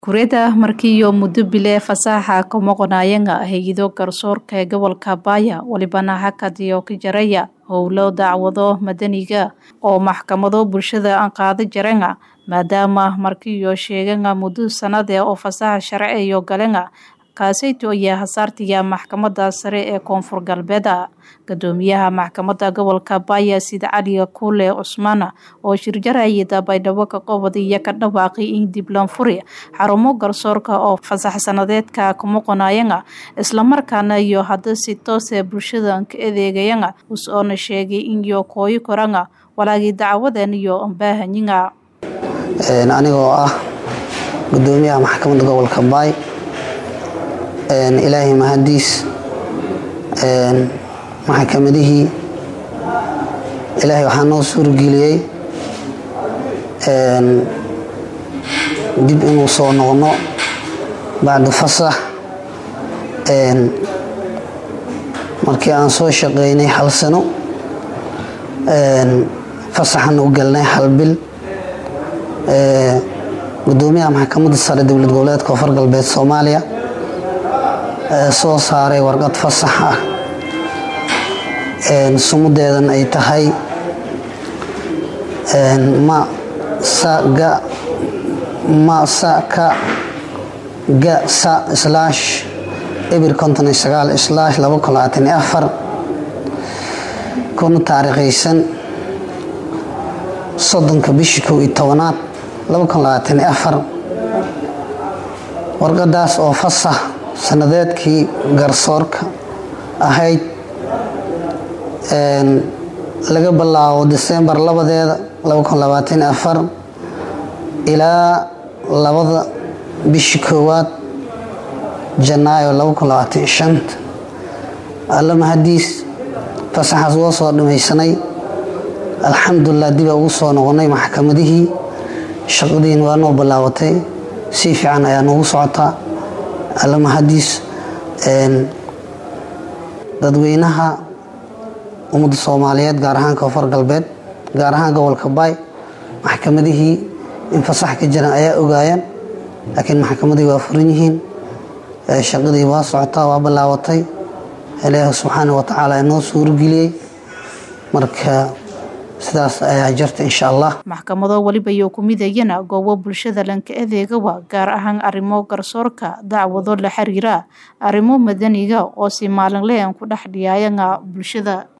Kureda markiyo muddo bile fasaxa ka maqnaayeen hay'ado garsoorka ee gobolka Baya walibana hakadiyo ka jaraya howlo dacwado madaniga oo maxkamado bulshada aan qaada jareen maadaama markiyo sheegeen muddo sanade oo fasaxa sharci iyo galeen kaasayto ayaa hasaartiya maxkamada sare ee koonfur galbeed gadoomiyaha maxkamada gobolka Baya sida Cali Kule Cusmaan oo shirjaraya dabaydhabo ka qobod iyo ka dhawaaqay in dib loo furi xarumo garsoorka oo fasax sanadeedka ka maqnaayeen isla markaana iyo hadda si toos ah bulshada ka adeegayeen usoona sheegay in iyo kooyi koranga walaagi dacwadan iyo baahanyiga een anigoo ah gudoomiyaha maxkamadda gobolka Bay een ilaahay mahadiis een maxkamadihii ilaahay waxaa noo suurgeliyey een dib inuu soo noqno bacda fasax een markii aan soo shaqeynay hal sano een fasaxan u galnay hal bil ee gudoomiyaha maxkamadda sare dowlad goboleedka koonfur galbeed Soomaaliya ee soo saaray warqad fasax ah een sumudeedan ay tahay een ma sa ga ma sa ka ga sa slash eber konton iyo sagaal slash laba kun labaatan iyo afar kuna taariikhaysan soddonka bishii kow iyo tobanaad laba kun labaatan iyo afar warqadaas oo fasax sanadeedkii garsoorka ahayd een laga bilaabo December labadeeda laba kun labaatan iyo afar ilaa labada bishii koowaad Janaayo laba kun labaatan iyo shanta alla mahadiis fasaxaas waa soo dhamaysanay alxamdulilah dib ugu soo noqonay maxkamadihii shaqadiin waa noo bilaabatay si fiican ayaa noogu socotaa alla mahadiis een dadweynaha ummadda Soomaaliyeed gaar ahaan koonfur galbeed gaar ahaan gobolka Bay maxkamadihii in fasax ka jiraan ayaa ogaayeen laakiin maxkamadii waa furan yihiin shaqadii waa socotaa waa bilaabatay ilaahay subxaanahu wa tacaala inoo suurgeliyey marka sidaas ayaa jirta insha allah maxkamado waliba iyo ku midayana goobo bulshada lanka adeegawa gaar ahaan arrimo garsoorka dacwado la xiriira arrimo madaniga oo si maalinle aan ku dhex dhiyaayana bulshada